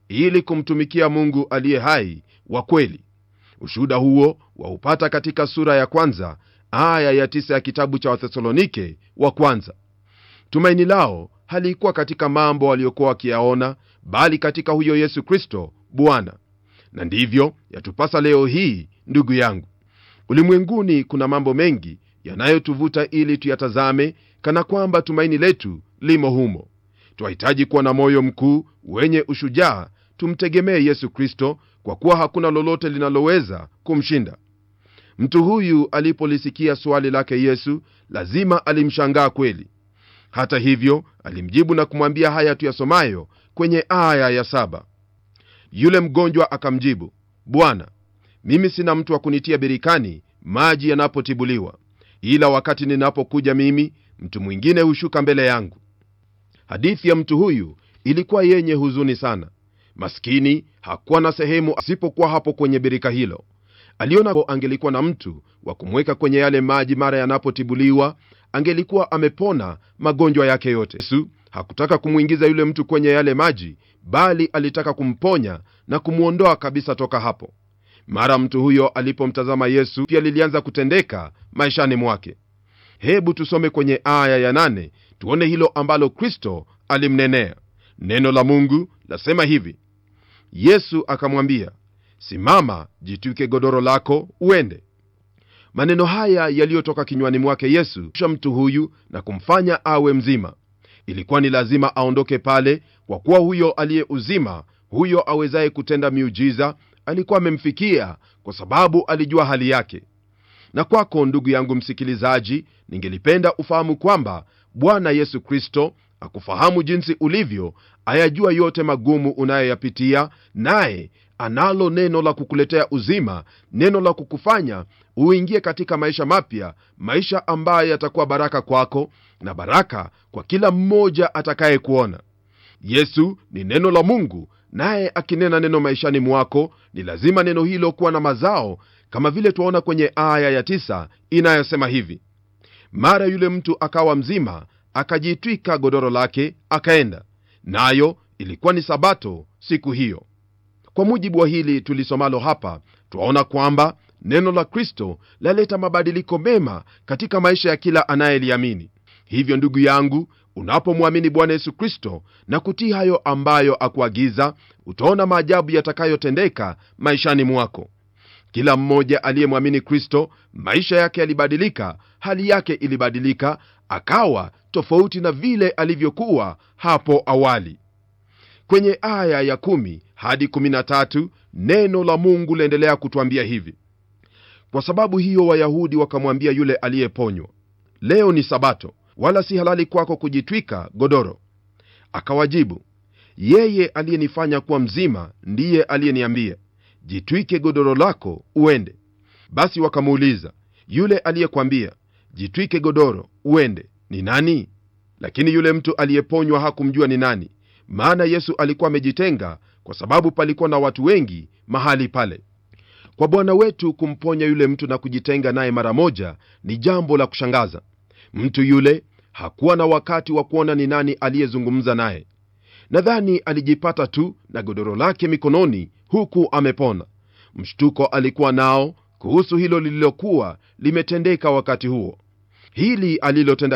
ili kumtumikia mungu aliye hai wa kweli ushuhuda huo waupata katika sura ya kwanza aya ya tisa ya kitabu cha wathesalonike wa kwanza tumaini lao halikuwa katika mambo waliokuwa wakiyaona bali katika huyo yesu kristo bwana na ndivyo yatupasa leo hii ndugu yangu ulimwenguni kuna mambo mengi yanayotuvuta ili tuyatazame kana kwamba tumaini letu limo humo twahitaji kuwa na moyo mkuu wenye ushujaa tumtegemee yesu kristo kwa kuwa hakuna lolote linaloweza kumshinda mtu huyu alipolisikia swali lake yesu lazima alimshangaa kweli hata hivyo alimjibu na kumwambia haya tuyasomayo kwenye aya ya saba yule mgonjwa akamjibu bwana mimi sina mtu wa kunitia birikani maji yanapotibuliwa ila wakati ninapokuja mimi mtu mwingine hushuka mbele yangu hadithi ya mtu huyu ilikuwa yenye huzuni sana maskini hakuwa na sehemu asipokuwa hapo kwenye birika hilo aliona angelikuwa na mtu wa kumweka kwenye yale maji mara yanapotibuliwa angelikuwa amepona magonjwa yake yote yesu hakutaka kumwingiza yule mtu kwenye yale maji bali alitaka kumponya na kumwondoa kabisa toka hapo mara mtu huyo alipomtazama yesu pia lilianza kutendeka maishani mwake hebu tusome kwenye aya ya nane tuone hilo ambalo kristo alimnenea neno la mungu lasema hivi yesu akamwambia simama jitwike godoro lako uende maneno haya yaliyotoka kinywani mwake yesu sha mtu huyu na kumfanya awe mzima ilikuwa ni lazima aondoke pale kwa kuwa huyo aliye uzima huyo awezaye kutenda miujiza alikuwa amemfikia kwa sababu alijua hali yake na kwako ndugu yangu msikilizaji ningelipenda ufahamu kwamba bwana yesu kristo akufahamu jinsi ulivyo ayajua yote magumu unayoyapitia naye analo neno la kukuletea uzima neno la kukufanya uingie katika maisha mapya maisha ambayo yatakuwa baraka kwako na baraka kwa kila mmoja atakayekuona yesu ni neno la mungu naye akinena neno maishani mwako ni lazima neno hilo kuwa na mazao kama vile twaona kwenye aya ya tisa inayosema hivi mara yule mtu akawa mzima akajitwika godoro lake akaenda nayo ilikuwa ni sabato siku hiyo kwa mujibu wa hili tulisomalo hapa twaona kwamba neno la kristo laleta mabadiliko mema katika maisha ya kila anayeliamini hivyo ndugu yangu unapomwamini bwana yesu kristo na kutii hayo ambayo akuagiza utaona maajabu yatakayotendeka maishani mwako kila mmoja aliyemwamini kristo maisha yake yalibadilika hali yake ilibadilika akawa tofauti na vile alivyokuwa hapo awali kwenye aya ya 1 hadi 13 neno la mungu laendelea kutwambia hivi kwa sababu hiyo wayahudi wakamwambia yule aliyeponywa leo ni sabato wala si halali kwako kujitwika godoro akawajibu yeye aliyenifanya kuwa mzima ndiye aliyeniambia jitwike godoro lako uende basi wakamuuliza yule aliyekwambia jitwike godoro uende ni nani lakini yule mtu aliyeponywa hakumjua ni nani maana yesu alikuwa amejitenga kwa sababu palikuwa na watu wengi mahali pale kwa bwana wetu kumponya yule mtu na kujitenga naye mara moja ni jambo la kushangaza mtu yule hakuwa na wakati wa kuona ni nani aliyezungumza naye nadhani alijipata tu na godoro lake mikononi huku amepona mshtuko alikuwa nao kuhusu hilo lililokuwa limetendeka wakati huo hili alilotenda